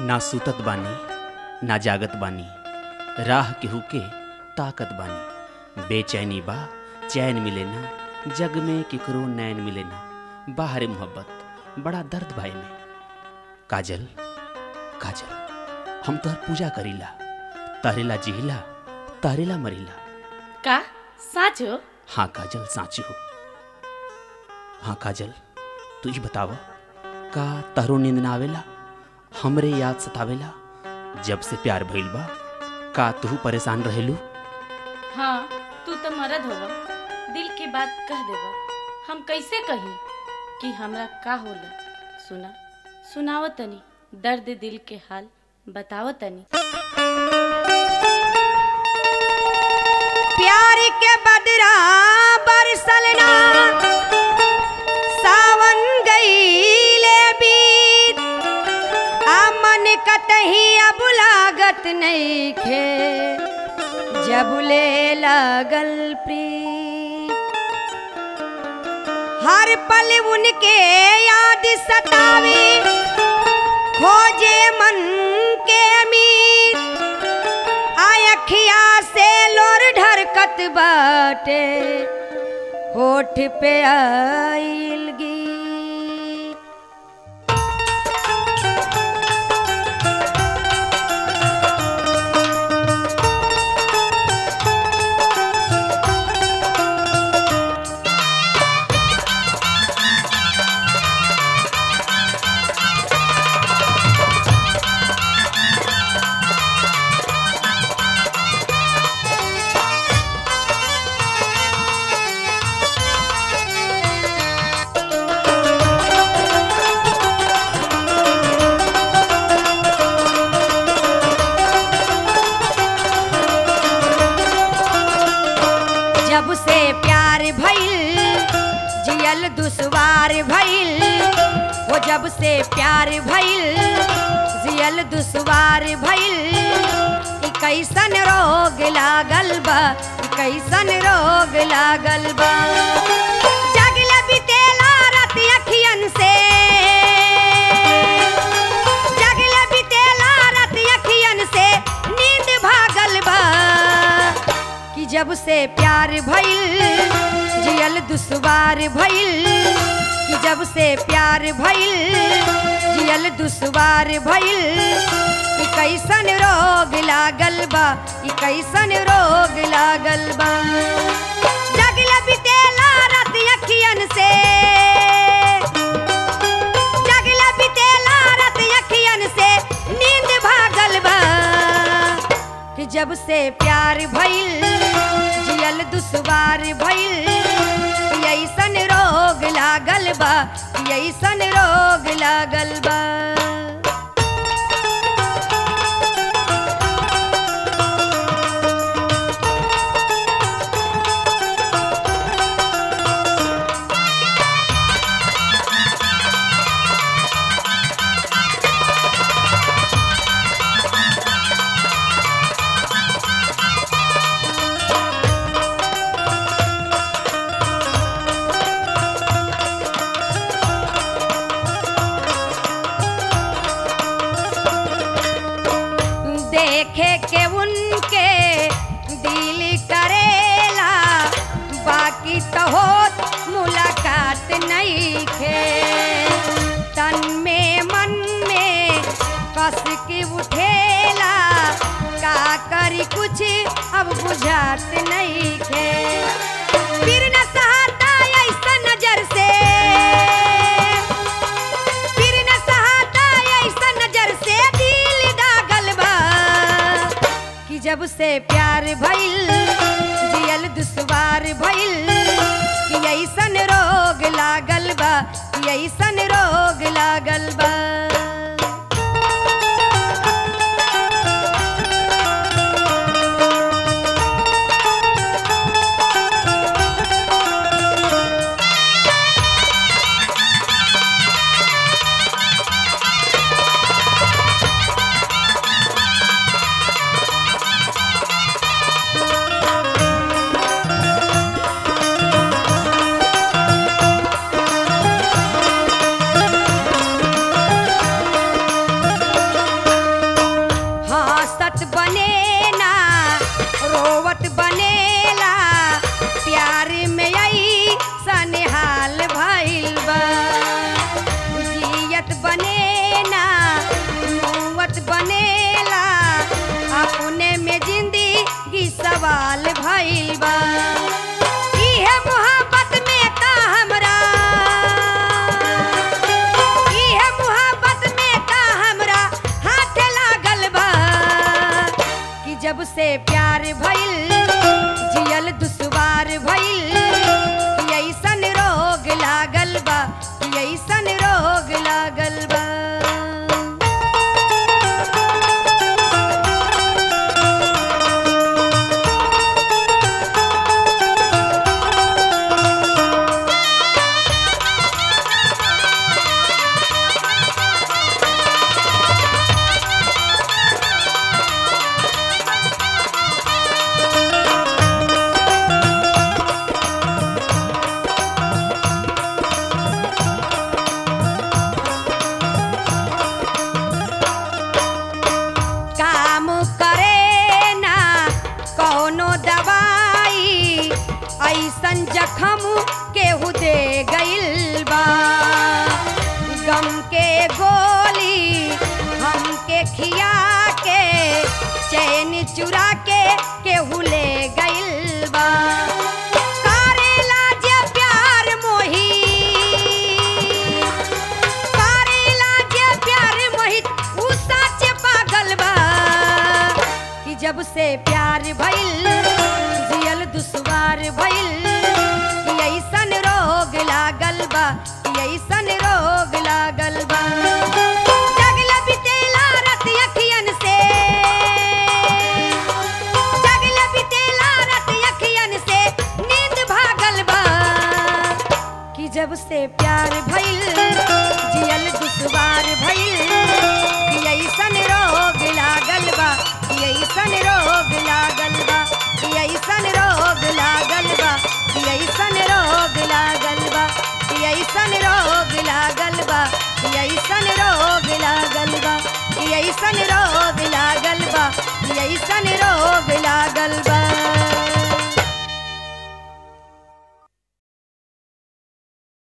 ना सुतत बानी ना जागत बानी राह केहू के ताकत बानी बेचैनी बा चैन मिले ना जग में केकरो नैन मिले ना बाहर मोहब्बत बड़ा दर्द भाई में काजल काजल हम तोहर पूजा करीला तहरेला जिहिला तहरेला मरीला का साँचो हाँ काजल साँची हो हाँ काजल तू ही बताव का तहरो नींद ना आवेला हमरे याद सतावेला जब से प्यार भइल बा का तू परेशान रहेलू हाँ तू तो मरद होगा दिल की बात कह देबा हम कैसे कही कि हमरा का होला सुना सुनाव तनी दर्द दिल के हाल बताव तनी प्यार के बदरा बरसलना सावन गईले बीत आ मन कतही अब लागत नईखे जब ले लगल प्रीत हर पल उनके याद सतावे खोजे मन के अमीर आयखिया से लोर ढरकत बाटे होठ पे आइल गीत जब से प्यार भइल जियल दुश्वार भइल वो जब से प्यार भइल जियल दुश्वार भइल ई कैसन रोग लागल बा ई कैसन रोग लागल बा जागल बितेला रात अखियन से जागल बितेला रात अखियन से नींद भागल बा कि जब से प्यार भइल जियल दुश्वार भइल कि जब से प्यार भइल जियल दुश्वार भइल ई कैसन रोग लागल बा ई कैसन रोग लागल बा जगल बितेला रात अखियन से जगल बितेला रात अखियन से नींद भागल बा कि जब से प्यार भइल जियल दुश्वार भइल कि ऐसन रोग लागल बा कि ऐसन रोग लागल बा देखे के उनके दिल करेला बाकी तो होत मुलाकात नहीं खे तन में मन में कस के उठेला का करी कुछ अब बुझात नहीं खे फिर न सहाता ऐसा नजर से फिर न सहाता ऐसा नजर से दिल दागल बा कि जब से प्यार भइल जियल दुश्वार भइल कि ऐसन रोग लागल बा कि ऐसन रोग लागल बा जब से प्यार भइल जियल दुश्वार भइल कि ऐसन रोग लागल बा कि ऐसन रोग लागल बा काम करे ना कौनो दवाई ऐसन जखम केहू दे गइल बा गम के गोली हमके खिया के चैन चुरा के केहू ले गइल बा करेला जे प्यार मोही करेला जे प्यार मोहित उ सच पागल बा कि जब से प्यार भइल जियल दुश्वार भइल कि ऐसन रोग लागल बा कि ऐसन रोग लागल बा जगल बितेला रात अखियन से जगल बितेला रात अखियन से नींद भागल बा कि जब से प्यार भइल जियल दुश्वार भइल कि ऐसन रोग लागल बा कि ऐसन रोग लागल बा कि ऐसन रोग लागल बा कि ऐसन रोग लागल बा कि ऐसन रोग लागल बा कि ऐसन रोग लागल बा कि ऐसन रोग लागल बा कि ऐसन रोग लागल बा